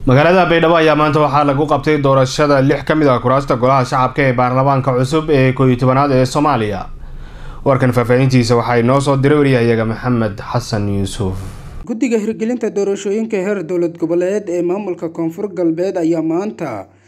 magaalada baydhabo ayaa maanta waxaa lagu qabtay doorashada lix ka mid ah kuraasta golaha shacabka ee baarlamaanka cusub ee koob iyo tobanaad ee soomaaliya warkan faahfaahintiisa waxaa inoo soo diray wariyahayaga maxamed xasan yuusuf guddiga hirgelinta doorashooyinka heer dowlad goboleed ee maamulka koonfur galbeed ayaa maanta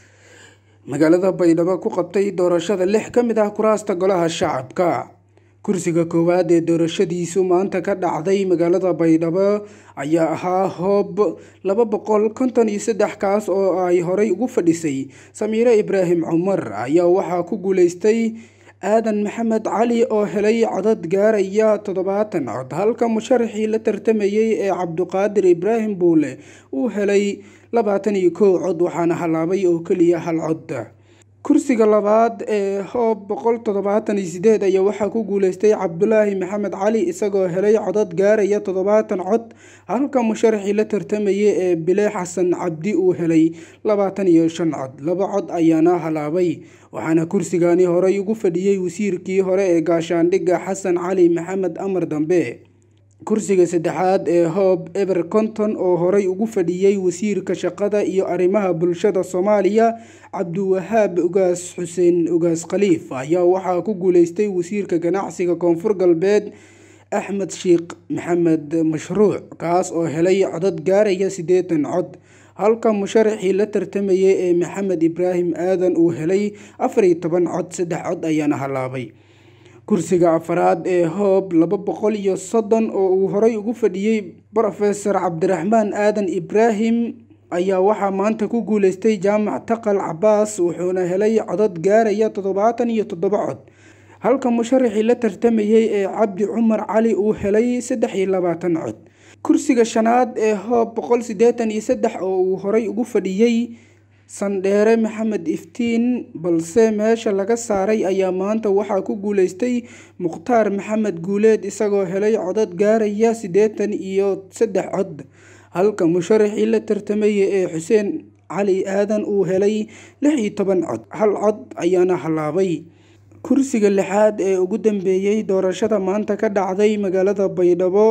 magaalada baydhabo ku qabtay doorashada lix ka mid ah kuraasta golaha shacabka kursiga koowaad ee doorashadiisu maanta ka dhacday magaalada baydhabo ayaa ahaa hoob laba boqol konton iyo saddex kaas oo ay horey ugu fadhisay samiire ibraahim cumar ayaa waxaa ku guuleystay aadan maxamed cali oo helay codad gaaraya toddobaatan cod halka musharaxii la tartamayay ee cabduqaadir ibraahim buule uu helay labaatan iyo kow cod waxaana halaabay oo keliya hal cod kursiga labaad ee hoob boqol toddobaatan iyo sideed ayaa waxaa ku guuleystay cabdulaahi maxamed cali isagoo helay codad gaaraya toddobaatan cod halka musharaxii la tartamayay ee bile xasan cabdi uu helay labaatan iyo shan cod laba cod ayaana halaabay waxaana kursigani horey ugu fadhiyey wasiirkii hore ee gaashaandhigga xasan cali maxamed amar dambe kursiga saddexaad ee hoob eber conton oo horey ugu fadhiyey wasiirka shaqada iyo arrimaha bulshada soomaaliya cabdiwahaab ugaas xuseen ugaas khaliif ayaa waxaa ku guuleystay wasiirka ganacsiga koonfur galbeed axmed sheekh maxamed mashruuc kaas oo helay codad gaaraya siddeetan cod halka musharaxii la tartamayay ee maxamed ibraahim aadan uu helay afar iyo toban cod saddex cod ayaana halaabay kursiga afaraad ee hoob laba boqol iyo soddon oo uu horey ugu fadhiyey brofesor cabdiraxmaan aadan ibraahim ayaa waxaa maanta ku guuleystay jaamac taqal cabaas wuxuuna helay codad gaaraya toddobaatan iyo toddoba cod halka musharaxii la tartamayay ee cabdi cumar cali uu helay saddex iyo labaatan cod kursiga shanaad ee hoob boqol siddeetan iyo saddex oo uu horey ugu fadhiyey sandheere maxamed iftiin balse meesha laga saaray ayaa maanta waxaa ku guuleystay mukhtaar maxamed guuleed isagoo helay codad gaaraya siddeetan iyo saddex cod halka musharaxii la tartamayay ee xuseen cali aadan uu helay lix iyo toban cod hal cod ayaana halaabay kursiga lixaad ee ugu dambeeyey doorashada maanta ka dhacday magaalada baydhabo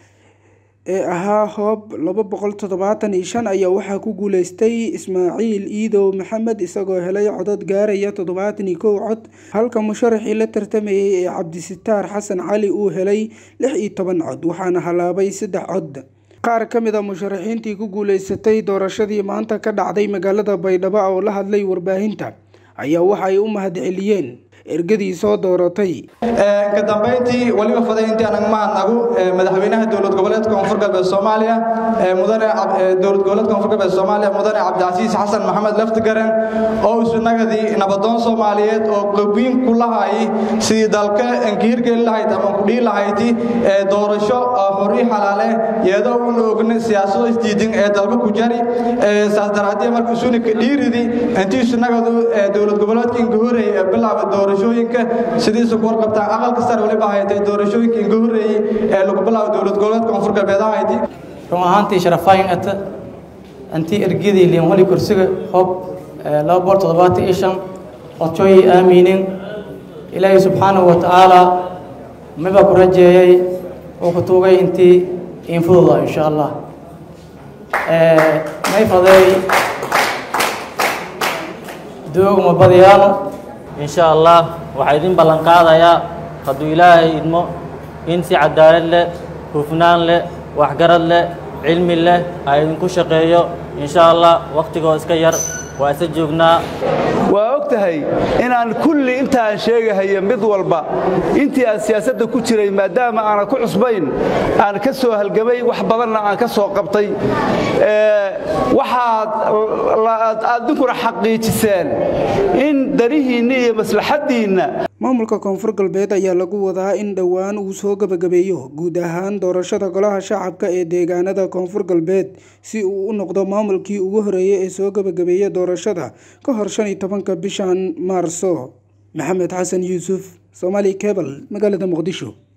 ee ahaa hoob laba boqol toddobaatan iyo shan ayaa waxaa ku guuleystay ismaaciil iidow maxamed isagoo helay codad gaaraya toddobaatan iyo kow cod halka musharaxii la tartamayay ee cabdisitaar xasan cali uu helay lix iyo toban cod waxaana halaabay saddex cod qaar ka mid a musharaxiintii ku guuleysatay doorashadii maanta ka dhacday magaalada baydhabo oo la hadlay warbaahinta ayaa waxa ay u mahadceliyeen ergadii soo dooratay ka dambayntii weliba faday intii aan mahadnagu madaxweynaha dowlad goboleedka koonfur galbeed soomaaliya mudane dowlad goboleedka koonfur galbeed soomaaliya mudane cabdicasiis xasan maxamed laftigaren oo isunagadii nabadoon soomaaliyeed oo qabiin ku lahay sidii dalka anka hirgeli lahayd ama kudhii lahayti doorasho xori xalaale iyadoo una ogna siyaasado isdiidin ee dalka ku jari saas daraadii marka isunika dhiiridi intii isunagadu dowlad goboleedka inka horey bilaaba doorasho doorashooyinka sidiisa ku warqabtaan aqalka sare waliba haytay doorashooyinka inga horreeyey ee lagu bilaabo dowlad goboleedka koonfur galbeed ahayti run ahaantii sharafaayin ata antii ergidii liin wali kursiga hoob laba boqol toddobaatan iyo shan codshooyii aamiinin ilaahay subxaanahu wa tacaala miba ku rajeeyey oo ku tuugay intii infududa insha allah may faday doogma badiyaano insha allah waxaa idin ballan qaadayaa hadduu ilaahay idmo in si cadaalad leh hufnaan leh waxgarad leh cilmi leh ha idinku shaqeeyo insha allah wakhtigoo iska yar waa isa joognaa waa og tahay inaan kulli intaan sheegahaya mid walba intii aan siyaasadda ku jiray maadaama aanan ku cusbayn aan ka soo halgamay wax badanna aan ka soo qabtay waxaad adinkuna xaqiijiseen in danihiinna iyo maslaxaddiinna maamulka koonfur galbeed ayaa lagu wadaa in dhowaan uu soo gebagabeeyo guud ahaan doorashada golaha shacabka ee deegaanada koonfur galbeed si uu u noqdo maamulkii ugu horeeyay ee soo gebagabeeya doorashada ka hor shan iyo tobanka bishan maarso maxamed xasan yuusuf somaali cebal magaalada muqdisho